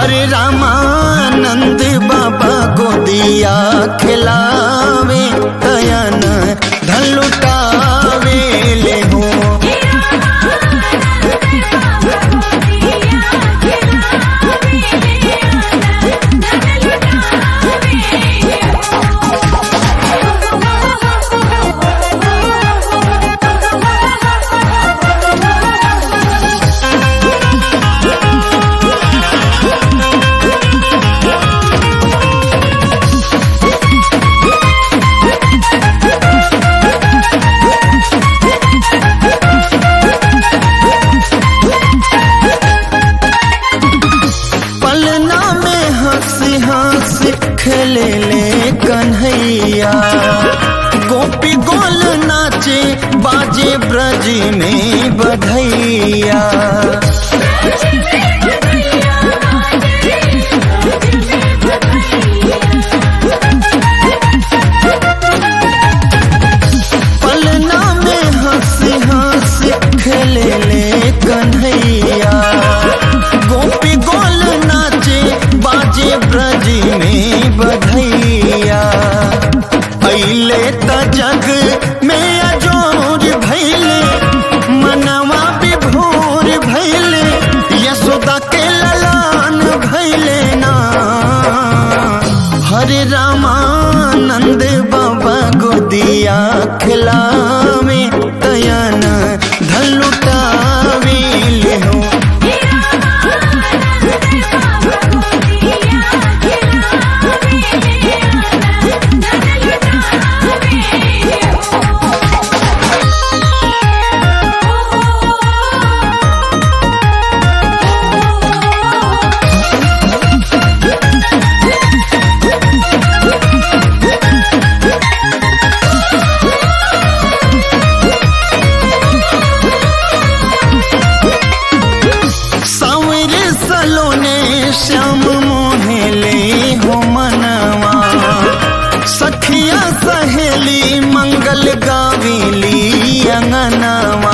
हरे रामानंद बाबा गोदिया खिलावे तयन धलुटावे ले हो पलना में हंसी हंसी खेले ले कन्हैया गोपी गोल नाचे बाजे ब्रज में बधैया पलना में हंसी हंसी खेले ले कन्हैया गोपी गोल नाचे बाजे ब्रज में बधैया अइले त जग में अजोर भैले मनवा विभोर भैले यशोदा के ललान भैले ना हरे रामानंद बाबा गोदिया खिलावे तयन धलुटावे ले हो सावरे सलोने श्याम मोहले हो मनवा सखिया सहेली मंगल गाविली अंगनवा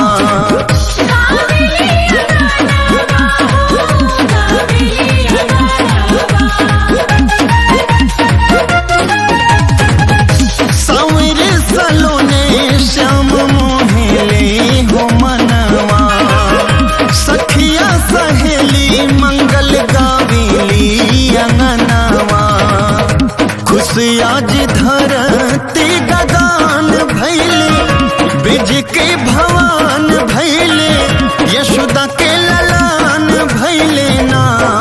सावरे सलोने श्याम मोहले हो मनवा सखिया सहेली मंगल गाविली अंगनवा खुशियाज धरती गगान भैले बिज के भवान भैले यशोदा के ललान भैले ना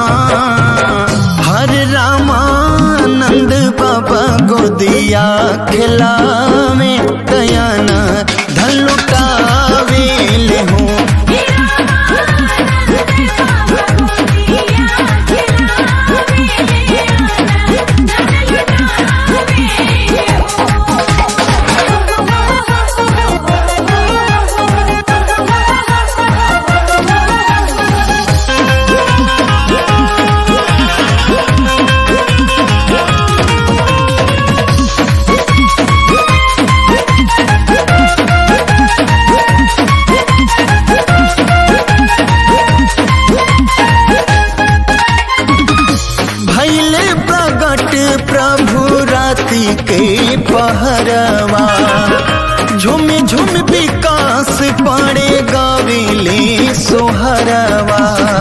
हर रामानंद बाबा गोदिया खिलावे तयन धलुटावे ले हो भैले प्रगट प्रभु राति के पहरवा झुम झुम विकास पड़े गाविले सोहरवा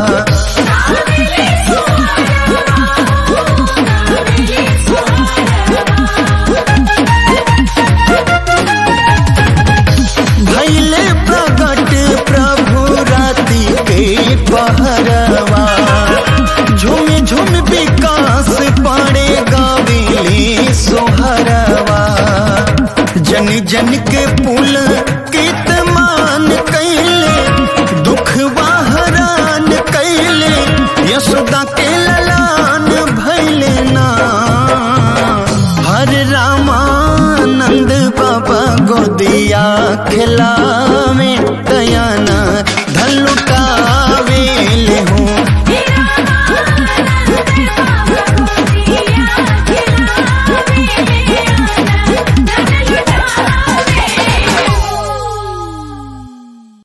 भैले प्रगट प्रभु राति के पहरवा झुम झुम विकास पड़े गाविले सोहरवा जन जन के पुल कित मान कैले दुख हरान कैले यशोदा के ललान भैले ना हर रामानंद बाबा गोदिया खिलावे तयन धलुटावे ले हो